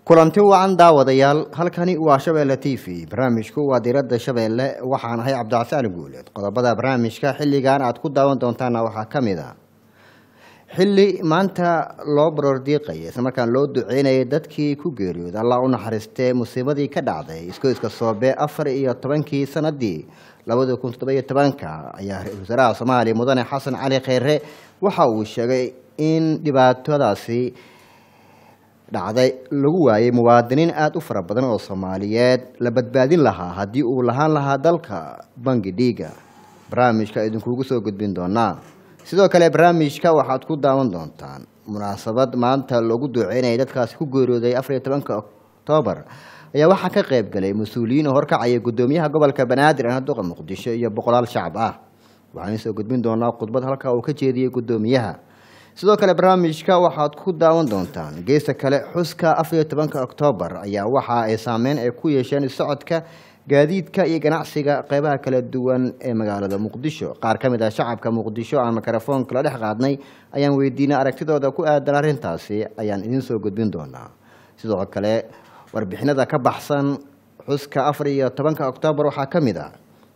kulanti wacan daawadayaal halkani waa shabeelle t v barnaamijku waa diiradda shabeelle waxaan ahay cabdicasaan guuleed qodobada barnaamijka xilligan aad ku daawan doontaana waxaa ka mid a xilli maanta loo barordiiqaya islamarkaan loo duceynayay dadkii ku geeriyooda allah u naxariistee musiibadii ka dhacday iskoyska soobe afar iyo tobankii sanadii labada kun toddoba iyo tobanka ayaa ra-isul wasaaraha soomaaliya mudane xasan cali kheyre waxa uu sheegay in dhibaatadaasi dhacday lagu waayay muwaadiniin aada u fara badan oo soomaaliyeed la badbaadin lahaa haddii uu lahaan lahaa dalka bangi dhiiga barnaamijka idinkuugu soo gudbin doonaa sidoo kale barnaamijka waxaad ku daawan doontaan munaasabad maanta loogu duceynaya dadkaasi ku geeriyooday afar iyo tobanka oktoobar ayaa waxaa ka qayb galay mas-uuliyiin oo horkacaya guddoomiyaha gobolka banaadir ee duqa muqdisho iyo boqolaal shacab ah waxaan soo gudbin doonaa khudbad halka uu ka jeediyey guddoomiyaha sidoo kale barnaamijka waxaad ku daawan doontaan geesta kale xuska afar iyo tobanka oktoobar ayaa waxa ay saameyn ay ku yeesheen socodka gaadiidka iyo ganacsiga qeybaha kala duwan ee magaalada muqdisho qaar ka mid ah shacabka muqdisho aan mikrofoonka la dhex qaadnay ayaan weydiinay aragtidooda ku aadan arrintaasi ayaan idiin soo gudbin doonaa sidoo kale warbixinada ka baxsan xuska afar iyo tobanka oktoobar waxaa ka mid ah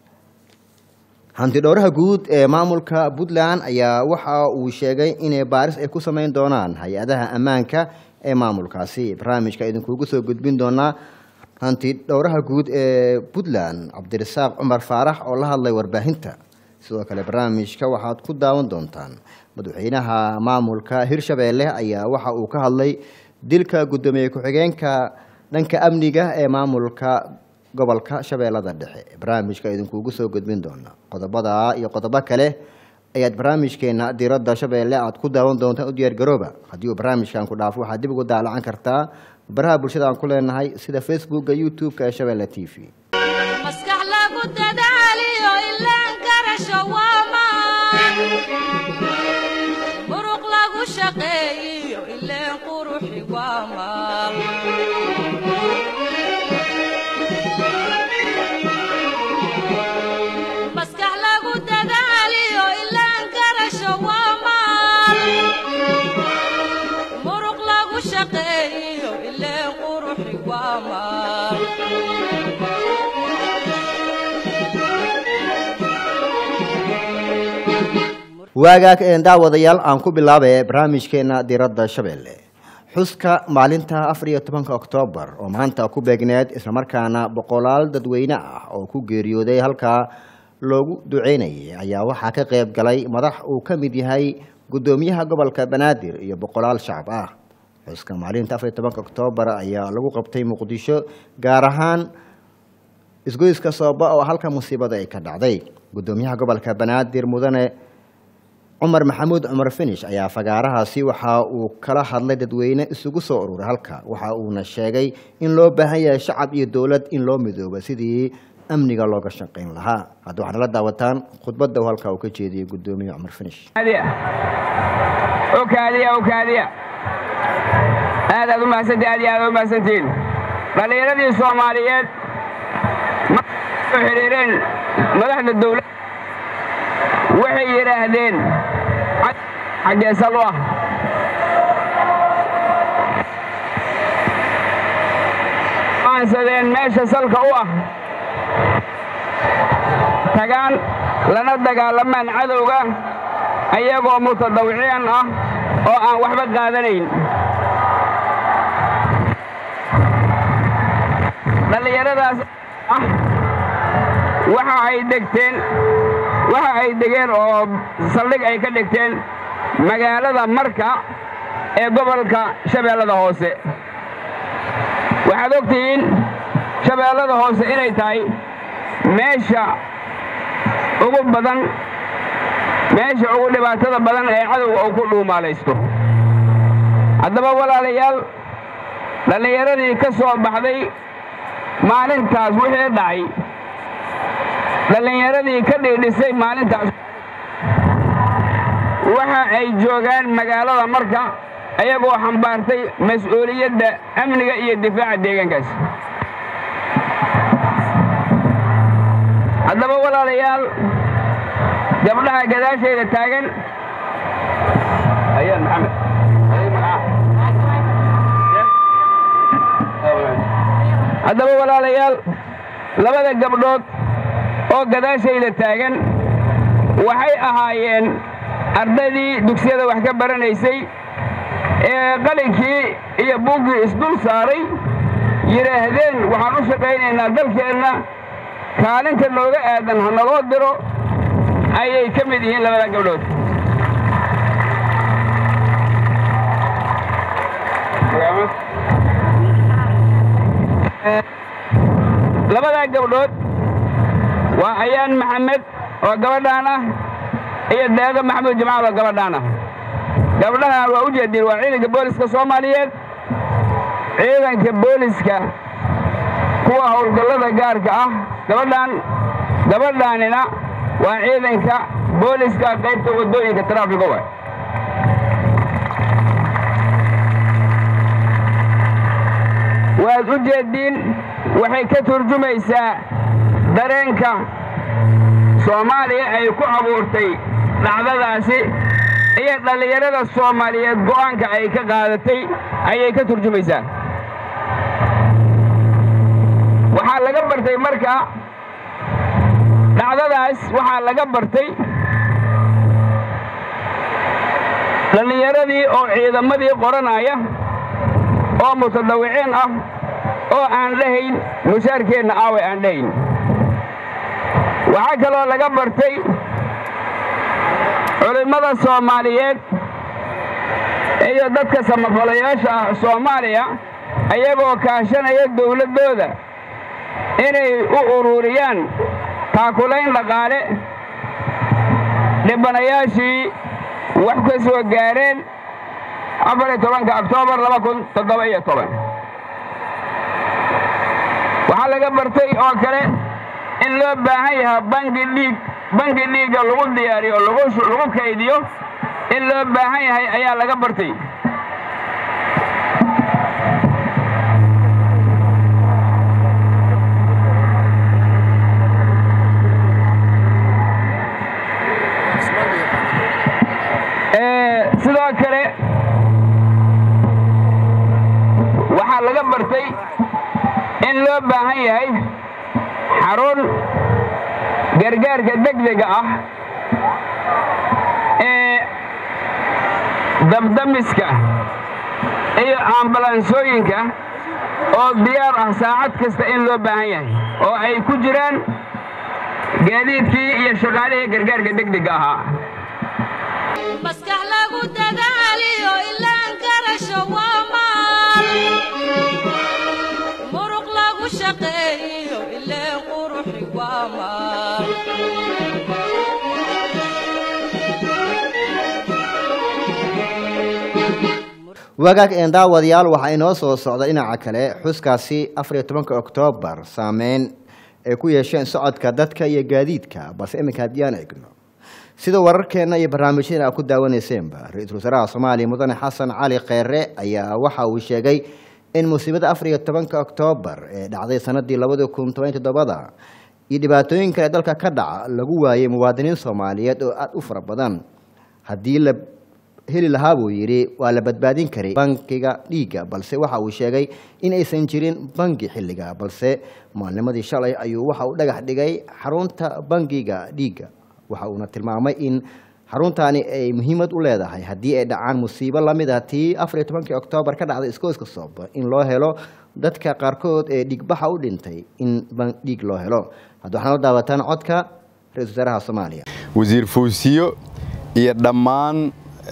hantidhowraha guud ee maamulka puntland ayaa waxa uu sheegay inay baaris ay ku sameyn doonaan hay-adaha ammaanka ee maamulkaasi barnaamijka idinkuugu soo gudbin doonaa hanti dhowraha guud ee puntland cabdirasaaq cumar faarax oo la hadlay warbaahinta sidoo kale barnaamijka waxaad ku daawan doontaan madaxweynaha maamulka hirshabeelle ayaa waxa uu ka hadlay dilka guddoomiye ku-xigeenka dhanka amniga ee maamulka gobolka shabeellada dhexe barnaamijka idinkuugu soo gudbin doona qodobada iyo qodobo kale ayaad barnaamijkeena diiradda shabeelle aad ku daawan doontaan u diyaargarooba haddii uu barnaamijkan ku dhaafo waxaad dib ugu daalacan kartaa baraha bulshada aan ku leenahay sida facebooka youtube-ka ee shabeelle t v maskax lagu dadaaliyo ilaan karasho waamaan muruq lagu shaqeeyiyo ileen quruxi waamaan maskax lagu dadaaliyo ilaan karasho waamaan muruq lagu shaqeeyiyo ileen quruxi waamaan waagaag een daawadayaal aan ku bilaabay barnaamijkeena diiradda shabeelle xuska maalinta afar iyo tobanka oktoobar oo maanta ku beegneed islamarkaana boqolaal dadweyne ah oo ku geeriyooday halkaa loogu duceynayay ayaa waxaa ka qayb galay madax uu ka mid yahay guddoomiyaha gobolka banaadir iyo boqolaal shacab ah xuska maalinta afar iyo tobanka oktoobar ayaa lagu qabtay muqdisho gaar ahaan isgoyska sooba oo halka musiibada ay ka dhacday guddoomiyaha gobolka banaadir mudane cumar maxamuud cumar finish ayaa fagaarahaasi waxa uu kala hadlay dadweyne isugu soo ururay halka waxa uuna sheegay in loo baahan yahay shacab iyo dowlad in loo midooba sidii amniga looga shaqayn lahaa hadda waxaad nala daawataan khudbadda halka uu ka jeediyey guddoomiye cumar finish okaadiya okaadiya aad aad u mahadsantii aad iyo aad u mahadsantiin dhallinyaradii soomaaliyeed markay soo xidhiireen madaxda dawladda waxay yidhaahdeen xaggee sal u ah aansadeen meesha salka u ah tagaan lana dagaalamaan cadowga ayagoo mutadawiciyan ah oo aan waxba qaadanayn dhallinyaradaas ah waxa ay degteen waxa ay degeen oo saldhig ay ka dhigteen magaalada marka ee gobolka shabeellada hoose waxaad og tihiin shabeellada hoose inay tahay meesha ugu badan meesha ugu dhibaatada badan ee cadowga uu ku dhuumaalaysto haddaba walaalayaal dhallinyaradii ka soo baxday maalintaas wixii dhacay dhallinyaradii ka dhiidhisay maalintaas waxa ay joogaan magaalada marka ayagoo xambaartay mas-uuliyadda amniga iyo difaaca deegaankaas haddaba walaalayaal gabdhaha gadaashayda taagan ayaan maxamed haddaba walaalayaal labada gabdhood oo gadaashayda taagan waxay ahaayeen ardaydii dugsiyada wax ka baranaysay ee qalinkii iyo buuggii isdul saaray yidhaahdeen waxaan u shaqaynaynaa dalkeenna kaalinta nooga aadan ha naloo diro ayay ka mid yihiin labada gabdhood labadaa gabdhood waa ayaan maxamed oo gabadhaan ah iyo deeqo maxamuud jamaal oo gabadhaan ah gabdhahan waa u jeediin waa ciidanka booliska soomaaliyeed ciidanka booliska kuwa howlgallada gaarka ah gabadhaan gabadhaanina waa ciidanka booliska qaybta waddooyinka taraafiga wa waad u jeediin waxay ka turjumaysaa dareenka soomaaliya ay ku abuurtay dhacdadaasi iyo dhallinyarada soomaaliyeed go'aanka ay ka qaadatay ayay ka turjumaysaa waxaa laga bartay marka dhacdadaas waxaa laga bartay dhallinyaradii oo ciidamadii qoranaya oo mutadawiciin ah oo aan dhahayn mushaarkeenna aaway aan dhahayn waxaa kaloo laga bartay culimmada soomaaliyeed iyo dadka samafalayaasha ah soomaaliya ayagoo kaashanaya dawladdooda inay u ururiyaan taakulayn dhaqaale dhibanayaashii wax ka soo gaareen afar iyo tobanka oktoobar laba kun toddoba iyo toban waxaa laga bartay oo kale in loo baahan yahay bangi dhiig bangi dhiigga lagu diyaariyo o lagu kaydiyo in loo baahan yahay ayaa laga bartay sidoo kale waxaa laga bartay in loo baahan yahay xarun gargaarka degdega ah ee dabdamiska iyo ambalansooyinka oo diyaar ah saacad kasta in loo baahan yahay oo ay ku jiraan gaadiidkii iyo shaqaalihii gargaarka degdega ahaa maskax lagu dadaaliyo ilaan garasho waa maal muruq lagu shaqeeyo ileen quruxi waa maal wagaag een daawadayaal waxaa inoo soo socda dhinaca kale xuskaasi afariyo tobanka oktoobar saameyn ay ku yeesheen socodka dadka iyo gaadiidka balse iminka haddii aan egno sida wararkeenna iyo barnaamijyada aad ku daawaneyseenba ra-iisul wasaaraha soomaaliya mudane xasan cali kheyre ayaa waxa uu sheegay in musiibada afar iyo tobanka oktoobar ee dhacday sanadii labadi kun toban toddobada iyo dhibaatooyin kale dalka ka dhaca lagu waayey muwaadiniin soomaaliyeed oo aada u fara badan haddii la heli lahaa buu yidhi waa la badbaadin karay bankiga dhiigga balse waxa uu sheegay in aysan jirin bangi xilliga balse maalnimadii shalay ayuu waxa uu dhagax dhigay xarunta bangiga dhiigga waxa uuna tilmaamay in xaruntaani ay muhiimad u leedahay haddii ay dhacaan musiibo lamid ah tii afar iyo tobankii oktoobar ka dhacday iskooska sooba in loo helo dadka qaarkood ee dhiigbaxa u dhintay in dhiig loo helo hadda waxaana la daawataan codka ra-isul wasaaraha soomaaliya wasiir fuusiyo iyo dhammaan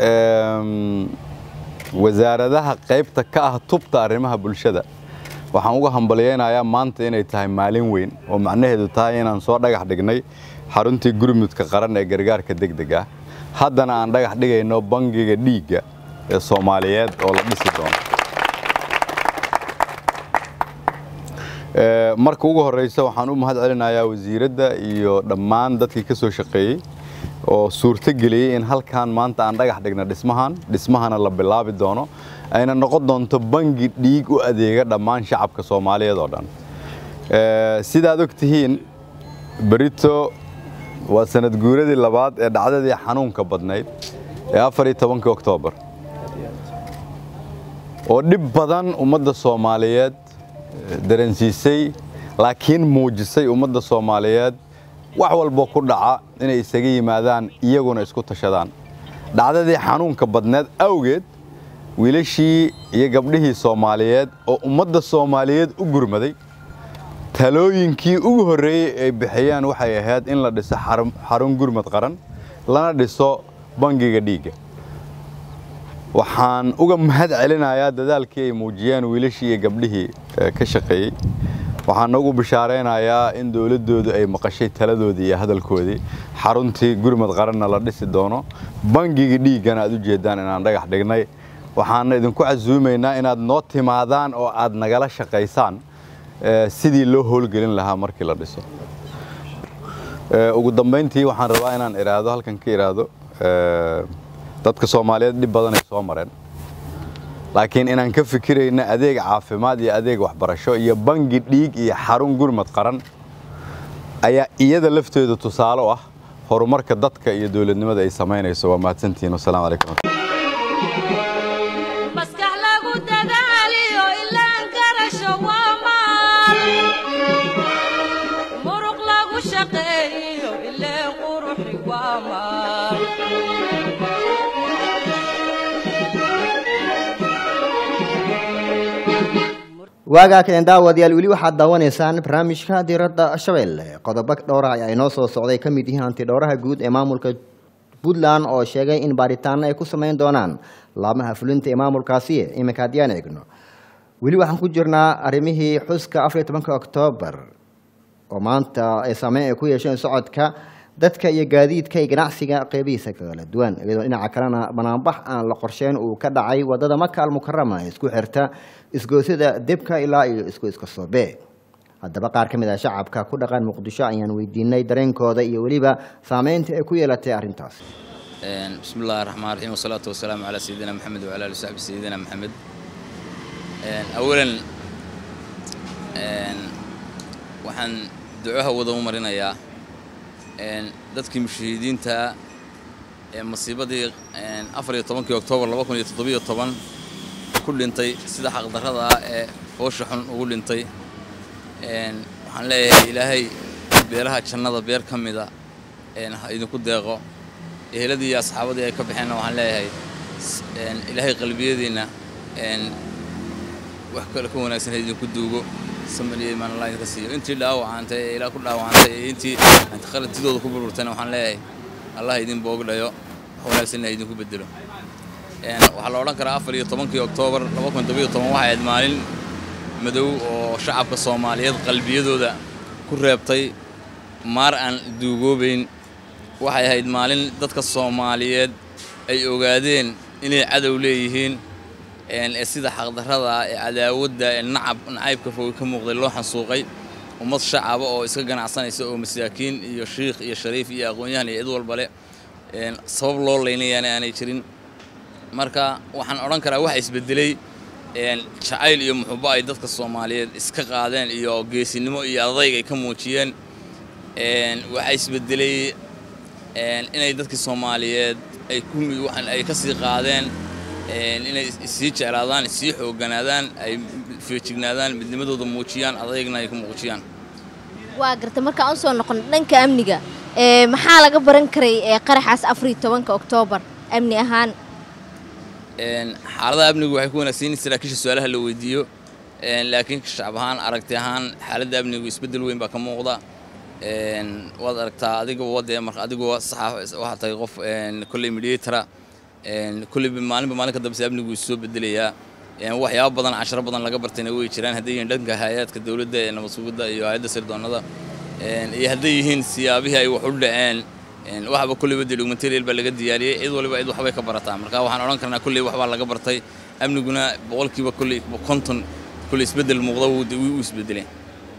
wasaaradaha qaybta ka ah tubta arrimaha bulshada waxaan uga hambalyaynayaa maanta inay tahay maalin weyn oo macnaheedu tahay inaan soo dhagax dhignay xaruntii gurmudka qaran ee gargaarka degdeg ah haddana aan dhagax dhigayno bangiga dhiigga ee soomaaliyeed oo la dhisi doono marka ugu horeysa waxaan u mahad celinayaa wasiiradda iyo dhammaan dadkii ka soo shaqeeyey oo suurto geliyey in halkan maanta aan dhagax dhigna dhismahan dhismahana la bilaabi doono ayna noqon doonto bangi dhiig u adeega dhammaan shacabka soomaaliyeed oo dhan sidaad og tihiin berito waa sanad guuradii labaad ee dhacdadii xanuunka badnayd ee afar iyo tobankii oktoobar oo dhib badan ummadda soomaaliyeed dareensiisay laakiin muujisay ummadda soomaaliyeed wax walbo ku dhaca inay isaga yimaadaan iyaguna isku tashadaan dhacdadii xanuunka badneed awgeed wiilashii iyo gabdhihii soomaaliyeed oo ummadda soomaaliyeed u gurmaday talooyinkii ugu horreeyey ay bixiyeen waxay ahayd in la dhiso xarun gurmad qaran lana dhiso bangiga dhiigga waxaan uga mahad celinayaa dadaalkii ay muujiyeen wiilashii iyo gabdhihii ka shaqeeyey waxaana ugu bishaaraynayaa in dowladdoodu ay maqashay taladoodii iyo hadalkoodii xaruntii gurmad qaranna la dhisi doono bangigii dhiiggana aad u jeeddaan inaan dhagax dhignay waxaana idinku casuumaynaa inaad noo timaadaan oo aad nagala shaqaysaan sidii loo howlgelin lahaa markii la dhiso ugu dambayntii waxaan rabaa inaan iraahdo halkan ka iraahdo dadka soomaaliyeed dhib badanay soo mareen laakiin inaan ka fikirayna adeeg caafimaad iyo adeeg waxbarasho iyo bangi dhiig iyo xarun gurmad qaran ayaa iyada lafteedu tusaale u ah horumarka dadka iyo dowladnimada ay samaynayso waa mahadsantihiin wasalaamu calaykum maskax lagu dadaaliyo ilaan garasho waa maal muruq lagu shaqeeyo ileen quruxi waa maal waagaa kalen daawadayaal weli waxaad daawanaysaan barnaamijka diradda shabeelle qodobo dhowra ayaa inoo soo socday ka mid yihiin hantidhowraha guud ee maamulka puntland oo sheegay in baaritaano ay ku samayn doonaan laamaha fulinta ee maamulkaasi iminka haddiyaan eegno weli waxaan ku jirnaa arrimihii xuska afar iyo tobanka oktoobar oo maanta ay saameyn ay ku yeesheen socodka dadka iyo gaadiidka iyo ganacsiga qeybihiisa kala duwan iyadoo dhinaca kalena banaanbax aan la qorsheyn uu ka dhacay wadada maka almukarama ee isku xirta isgoosida debka ilaa iyo isku iska soobe haddaba qaar ka mid ah shacabka ku dhaqan muqdisho ayaan weydiinay dareenkooda iyo weliba saameynta ay ku yeelatay arrintaas بسم الله الرحمن الرحيم والصلاة والسلام على سيدنا محمد وعلى آله وصحبه سيدنا محمد أولا waxaan ducaha wada u marinayaa dadkii mushahidiinta ee masiibadii afar iyo tobankii oktoobar laba kun iyo toddobiyo toban ku dhintay sida xaqdarrada ah ee foosha xun ugu dhintay waxaan leeyahay ilaahay beeraha jannada beer ka mida ha idinku deeqo eheladii iyo asxaabadii ay ka baxeenna waxaan leeyahay ilaahay qalbiyadiinna wax kale ka wanaagsan ha idinku duugo samir iyo imaan allah idinka siiyo intii dhaawacantay ee ilaa ku dhaawacantay ee intii khaladtidooda ku burburtayna waxaan leeyahay allah idin boogdhayo wax wanaagsanna ha idinku bedelo waxaa la odhan karaa afar iyo tobankii oktoobar laba kun todobiyo toban waxay ahayd maalin madow oo shacabka soomaaliyeed qalbiyadooda ku reebtay maar aan duugoobayn waxay ahayd maalin dadka soomaaliyeed ay ogaadeen inay cadow leeyihiin ee sida xaqdarrada ee cadaawadda ee nacab nacaybka foga ka muuqday loo xansuuqay ummad shacaba oo iska ganacsanaysa oo masaakiin iyo shiikh iyo shariif iyo aqoon-yahan iyo cid walbale sabab loo laynayaana aanay jirin marka waxaan odhan karaa waxa isbedelay jacayl iyo muxubo ay dadka soomaaliyeed iska qaadeen iyo geesinimo iyo adayg ay ka muujiyeen waxaa isbedelay inay dadkii soomaaliyeed ay ku ay ka sii qaadeen inay sii jeclaadaan sii xoogganaadaan ay feejignaadaan midnimadooda muujiyaan adaygna ay ku muujiyaan waa garta markaan u soo noqon dhanka amniga ee maxaa laga baran karay ee qaraxaas afar iyo tobanka oktoobar amni ahaan xaaladaha amnigu waxay ku wanaagsan yihiin saraakiisha su-aalaha la weydiiyo laakiin shacab ahaan aragti ahaan xaaladda amnigu isbeddel weyn baa ka muuqda waad aragtaa adigoo wadee marka adigoo saxa waxaa tahay qof kolley mediatara kolleyba maalinba maalinka dambese amnigu is soo bedelayaa waxyaabo badan casharo badan laga bartayna way jiraan hadday yihiin dhanka hay-aadka dowladda ee nabad sugidda iyo hay-adda sirdoonnada iyo hadday yihiin siyaabihii ay wax u dhaceen waxba kolleyba dee documentarial baa laga diyaariyey cid waliba cid waxbay ka barataa marka waxaan odhan karnaa kolley waxbaa laga bartay amniguna boqolkiiba kolley konton kolley isbeddel muuqda wuu isbedeleen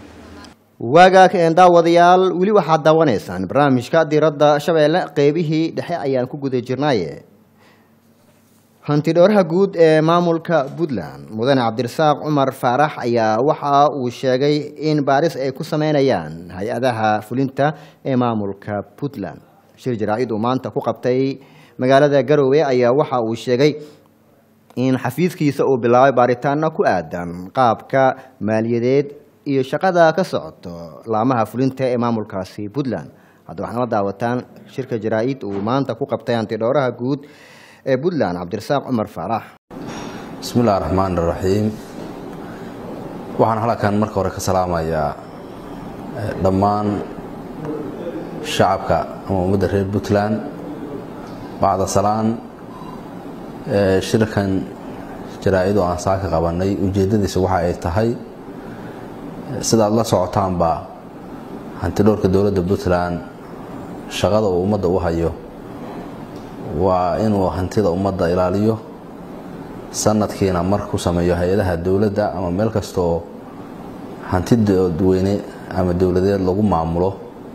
waagaa daawadayaal weli waxaad daawanaysaan barnaamijka diradda shabeelle qeybihii dhexe ayaan ku guda jirnaaye hantidhowraha guud ee maamulka puntland mudane cabdirasaaq cumar faarax ayaa waxa uu sheegay in baaris ay ku sameynayaan hay-adaha fulinta ee maamulka puntland shir jaraa-id uu maanta ku qabtay magaalada garowe ayaa waxa uu sheegay in xafiiskiisa uu bilaabay baaritaano ku aadan qaabka maaliyadeed iyo shaqada ka socoto laamaha fulinta ee maamulkaasi puntland hadda waxaana la daawataan shirka jaraa-id uu maanta ku qabtay antidhowraha guud ee puntland cabdirasaaq cumar faarax bismi illahi raxmaan iraxiim waxaan halkan marka hore ka salaamayaa dhammaan shacabka ama ummadda reer puntland bacda salaan shirkan jaraa-id oo aan saa ka qabanay ujeeddadiisa waxa ay tahay sidaad la socotaanba hantidhowrka dowladda puntland shaqada uu ummadda u hayo waa inuu hantida ummadda ilaaliyo sanadkiina mar ku sameeyo hay-adaha dowladda ama meel kastaoo hanti dadweyne ama dowladeed lagu maamulo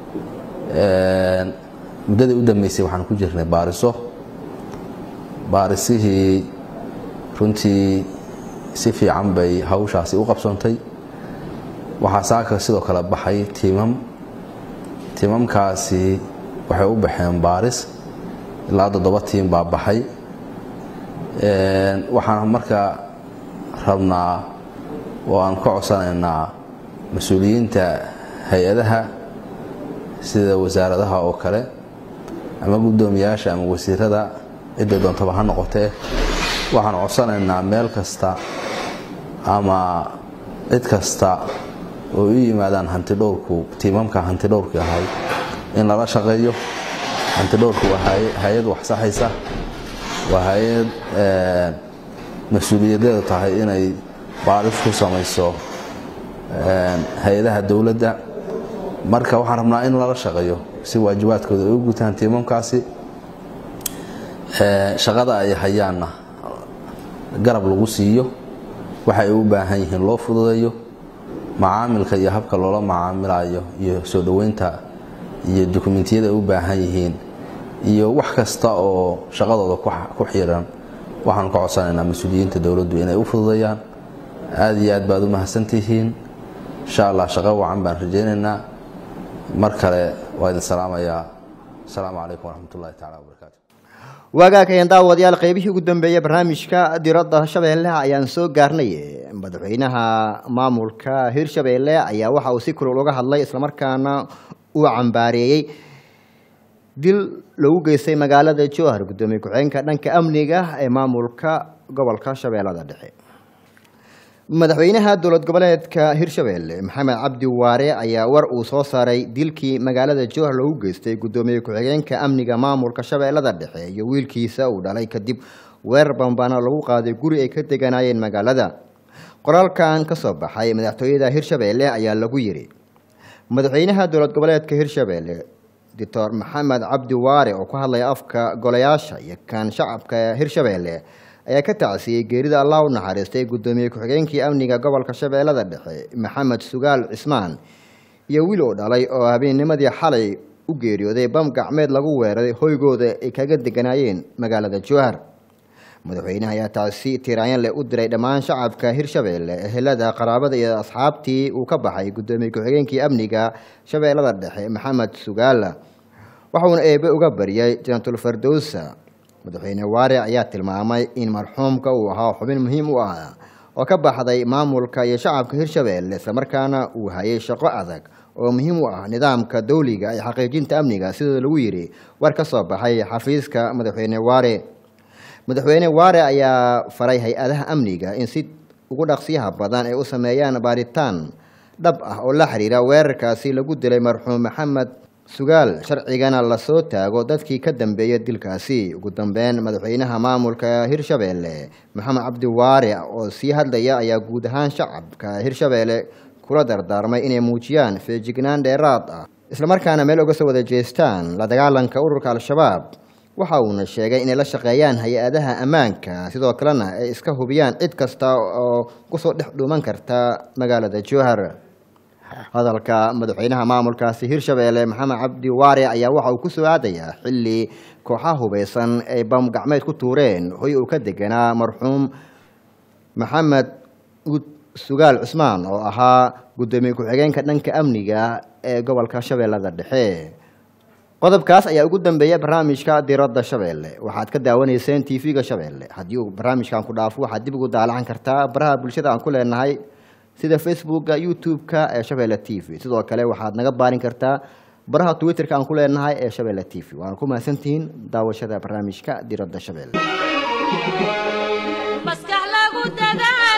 muddadii u dambeysay waxaan ku jirnay baariso baarisihii runtii si fiican bay hawshaasi u qabsoontay waxaa saaka sidoo kale baxay tiimam tiimamkaasi waxay u baxeen baaris ilaa toddoba tiim baa baxay waxaan marka rabnaa oo aan ka codsanaynaa mas-uuliyiinta hay-adaha sida wasaaradaha oo kale ama guddoomiyaasha ama wasiirada cidday doontaba ha noqotee waxaan codsanaynaa meel kasta ama cid kasta oo u yimaadaan hantidhowrku tiimamka hantidhowrki ahay in lala shaqeeyo hantidhowrku waa hay-ad wax saxaysa waa hay-ad mas-uuliyadeedu tahay inay baaris ku samayso hay-adaha dowladda marka waxaan rabnaa in lala shaqeeyo si waajibaadkooda ay u gutaan tiimamkaasi shaqada ay hayaanna garab lagu siiyo waxay u baahan yihiin loo fududeeyo macaamilka iyo habka loola macaamilayo iyo soo dhoweynta iyo dukumentiyada ay u baahan yihiin iyo wax kasta oo shaqadooda ku xiran waxaan ka codsanaynaa mas-uuliyiinta dowladdu inay u fududeeyaan aada iyo aad baad u mahadsantihiin insha allah shaqo wacan baan rajaynaynaa mar kale waa idin salaamayaa asalaamu calaykum waraxmat ullahi tacala wabarakaatu waagaakayeen daawadayaal qeybihii ugu dambeeyey barnaamijka diradda shabeelle ayaan soo gaarnay madaxweynaha maamulka hirshabeelle ayaa waxa uu si kulul uga hadlay islamarkaana uu cambaareeyey dil lagu geystay magaalada jowhar guddoomiye ku-xigeenka dhanka amniga ee maamulka gobolka shabeellada dhexe madaxweynaha dowlad goboleedka hirshabeelle maxamed cabdi waare ayaa war uu soo saaray dilkii magaalada jowhar loogu geystay guddoomiye ku-xigeenka amniga maamulka shabeellada dhexe iyo wiilkiisa uu dhalay kadib weerar bambana lagu qaaday guri ay ka deganaayeen magaalada qoraalkan ka soo baxay madaxtooyada hirshabeelle ayaa lagu yidhi madaxweynaha dowlad goboleedka hirshabeelle doctor maxamed cabdi waare oo ku hadlaya afka golayaasha iyo kan shacabka hirshabeelle ayaa ka tacsiyey geerida allah u naxariistay guddoomiye ku-xigeenkii amniga gobolka shabeellada dhexe maxamed sugaal cismaan iyo wiil uu dhalay oo habeennimadii xalay u geeriyooday bam gacmeed lagu weeraray hoygooda ay kaga deganaayeen magaalada jowhar madaxweynaha ayaa taasi tiraanyan leh u diray dhammaan shacabka hirshabeelle ehelada qaraabada iyo asxaabtii uu ka baxay guddoomiye ku-xigeenkii amniga shabeellada dhexe maxamed sugaala waxauna eebe uga baryay jantul fardowsa madaxweyne waare ayaa tilmaamay in marxuumka uu ahaa xubin muhiim u ah oo ka baxday maamulka iyo shacabka hirshabeelle islamarkaana uu hayay shaqo adag oo muhiim u ah nidaamka dowliga ee xaqiijinta amniga sida lagu yidhi war ka soo baxay xafiiska madaxweyne waare madaxweyne waare ayaa faray hay-adaha amniga in si ugu dhaqsiyaha badan ay u sameeyaan baaritaan dhab ah oo la xiriira weerarkaasi lagu dilay marxuum maxamed sugaal sharcigana lasoo taago dadkii ka dambeeya dilkaasi ugu dambeyn madaxweynaha maamulka hirshabeelle maxamed cabdi waare oo sii hadlaya ayaa guud ahaan shacabka hirshabeelle kula dardaarmay inay muujiyaan feejignaan dheeraad ah islamarkaana meel uga soo wada jeestaan la dagaalanka ururka al-shabaab waxa uuna sheegay inay la shaqeeyaan hay-adaha ammaanka sidoo kalena ay iska hubiyaan cid kasta oo kusoo dhex dhuuman karta magaalada jowhar hadalka madaxweynaha maamulkaasi hirshabeelle maxamed cabdi waare ayaa waxa uu ku soo aadayaa xilli kooxaha hubeysan ay bam gacmeed ku tuureen hoy uu ka deganaa marxuum maxamed sugaal cusmaan oo ahaa guddoomiye ku-xigeenka dhanka amniga ee gobolka shabeellada dhexe qodobkaas ayaa ugu dambeeya barnaamijka diradda shabeelle waxaad ka daawanayseen tv-ga shabeelle haddii uu barnaamijkan ku dhaafo waxaad dib ugu daalacan kartaa baraha bulshada aan ku leenahay sida facebooka youtube-ka ee shabeelle t v sidoo kale waxaad naga baarin kartaa baraha twitterka aan ku leenahay ee shabeelle t v waana ku mahadsantihiin daawashada barnaamijka diradda shabeelle maskax lagu dadaalo